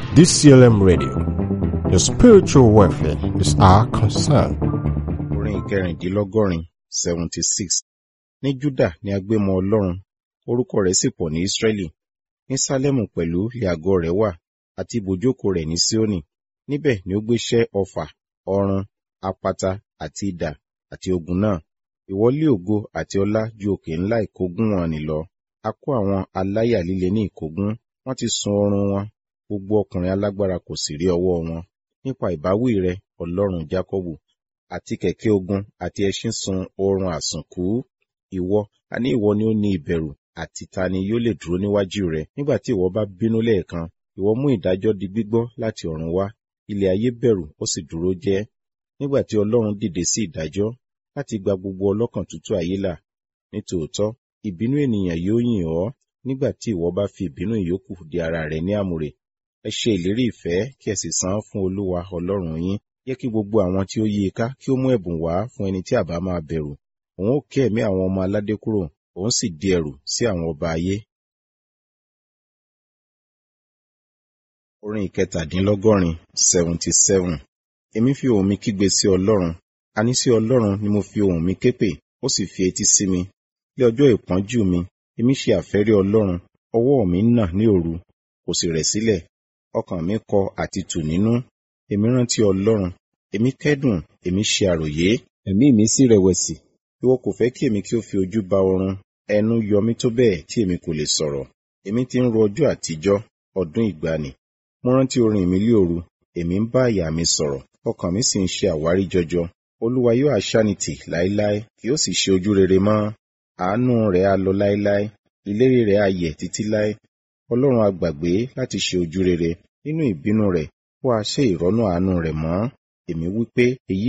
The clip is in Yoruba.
DCLM Radio. Your spiritual welfare is our concern. orin ìkẹrìndínlọ́gọ́rin seventy six ní júdà ni a gbé mọ ọlọ́run orúkọ rẹ̀ sì pọ̀ ní ísírẹ́lì ní sálẹ́mù pẹ̀lú ilé àgọ́ rẹ̀ wà àti ibùjókòó rẹ̀ ní síónì níbẹ̀ ni ó gbéṣẹ́ ọfà ọrun apata àti idà àti ogun náà ìwọ lé ògo àti ọlá ju òkè ńlá ìkógun wọn nì lọ a kó àwọn aláyà líle ní ìkógun wọ́n ti sun ọrùn wọn gbogbo ọkùnrin alágbára kò sì rí ọwọ́ wọn nípa ìbáwí rẹ ọlọ́run jákọ́bù àti kẹ̀kẹ́ ogun àti ẹṣin sun oorun àsùnkú ìwọ àní ìwọ ni ó ní ìbẹ̀rù àti ta ni yóò lè dúró níwájú rẹ nígbà tí ìwọ bá bínú lẹ́ẹ̀kan ìwọ mú ìdájọ́ di gbígbọ́ láti ọ̀run wá ilẹ̀ ayé bẹ̀rù ó sì dúró jẹ́ nígbà tí ọlọ́run dìde sí ìdájọ́ láti gba gbogbo ọlọ́kàn tútù ayé là nítòótọ́ ìbínú ènìyàn yóò yìn ọ́ nígbà tí ìwọ bá fi ìbínú ìyókù di ara rẹ ní àmùrè ẹ ṣe ìlérí ìfẹ́ kí ẹ sì san án fún olúwa ọlọ́run yín jẹ́ kí gbogbo àwọn tí ó yí i ká kí ó mú ẹ̀bùn wá fún ẹni tí àbá máa bẹ̀rù òun ó ké ẹ̀mí àwọn ọmọ aládé kúrò òun sì di ẹ̀rù sí àwọn ọba ayé. orin ìkẹtàdínlọ́gọ́rin seventy seven èmi fi ohùn mi kígbe sí ọlọ́run àní sí ọlọ́run ni mo fi ohùn mi képè ó sì fi etí sí mi ní ọjọ́ ìpọ́njú mi èmi ṣe àfẹ́rí ọlọ́run ọwọ́ mi nà ní òru kò sì rẹ̀ sílẹ̀ ọkàn mi kọ àti tù nínú èmi rántí ọlọ́run èmi kẹ́dùn èmi ṣe àròyé ẹ̀mí mi sì rẹ̀wẹ̀sì ìwọ kò fẹ́ kí èmi kí ó fi ojú ba oorun ẹnu yọ mí tó bẹ́ẹ̀ tí èmi kò lè sọ̀rọ̀ èmi ti ń ro ọjọ́ àtijọ́ ọdún ìgbàanì mo rántí orin mi lé òru èmi ń bá àyà mi sọ̀rọ̀ ọkàn mi sì ń ṣe àwárí jọjọ olúwa yóò aṣánitì láéláé kì yóò sì ṣe ojú rere mọ́ àánú rẹ̀ á lọ láéláé ìlérí rẹ̀ á yẹ̀ títí láé ọlọ́run á gbàgbé láti ṣe ojú rere nínú ìbínú rẹ̀ ó á ṣe ìrọ́nú àánú rẹ̀ mọ́ èmi wí pé èyí